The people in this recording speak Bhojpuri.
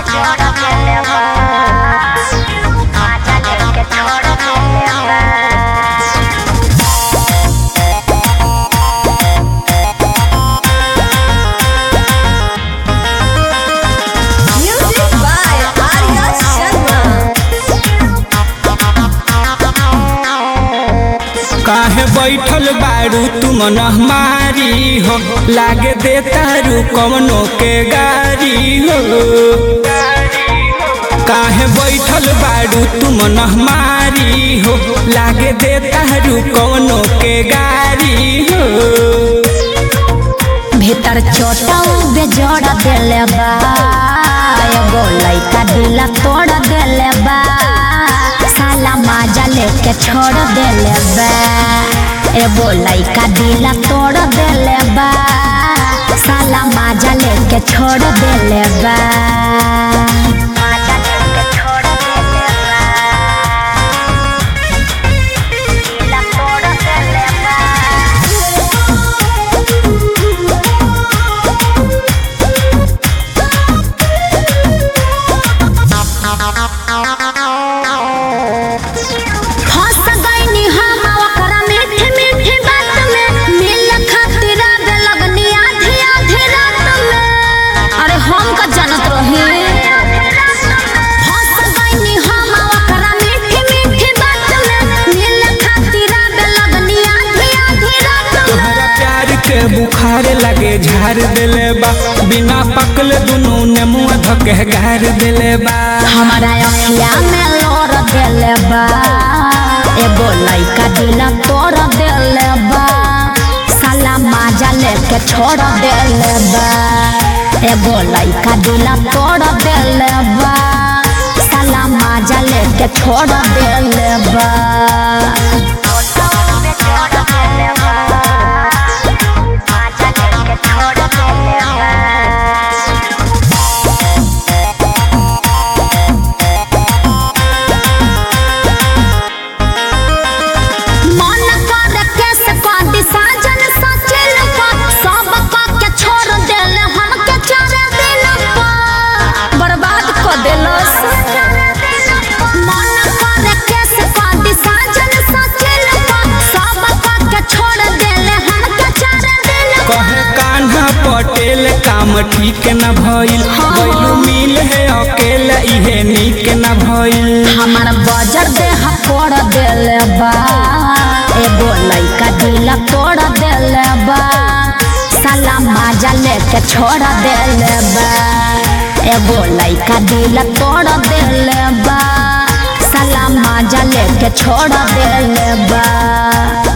Music by Arya Sharma. काहे बैठल बारू तुम हमारी हो लागे दे तारू कवनो के गारी हो काहे बैठल बारू तुम हमारी हो लागे दे तारू कवनो के गारी हो भीतर छोटा बेजोड़ देले बा एगो लइका दिला तोड़ देले बा साला माजा लेके छोड़ देले बा एगो लइका दिला तोड़ देले बा साला माजा लेके छोड़ देले बा माजा लेके छोड़ देले बा दिला तोड़ देले बा फंस गईनी हम ओकरा मीठी मीठी बात में मिल खातिर आवे लगनी आधी आधी रात में अरे हम का जानत रही फंस गईनी हम ओकरा मीठी मीठी बात में मिल खातिर आवे लगनी आधी आधी रात में तोहरा प्यार के बुखार लगे झाड़ देले बा बिना पकल दुनू ने मुंह धके गार देले बा हमारा अखिया में लोर देले बा एगो लइका दिला तोड़ देले बा साला माजा लेके छोड़ देले बा एगो लइका दिला तोड़ देले बा साला माजा लेके छोड़ देले बा माजा लेके छोड़ देले बा मन कर केस कांदी साजन सचिल पा सब का के छोड़ देले हमके चार दिन पा बर्बाद कर देलस मन कर केस कांदी साजन सचिल पा सब का के छोड़ देले हमके चार दिन पा कहे कान्हा पटेल काम ठीक न भइल गइलू मिल है अकेला इहे नीक न भइल हमार बजर देह फोड़ देले बा एगो लइका दिला तोड़ देले बा साला माजा लेके छोड़ देले बा एगो लइका दिला तोड़ देले बा साला माजा लेके छोड़ देले बा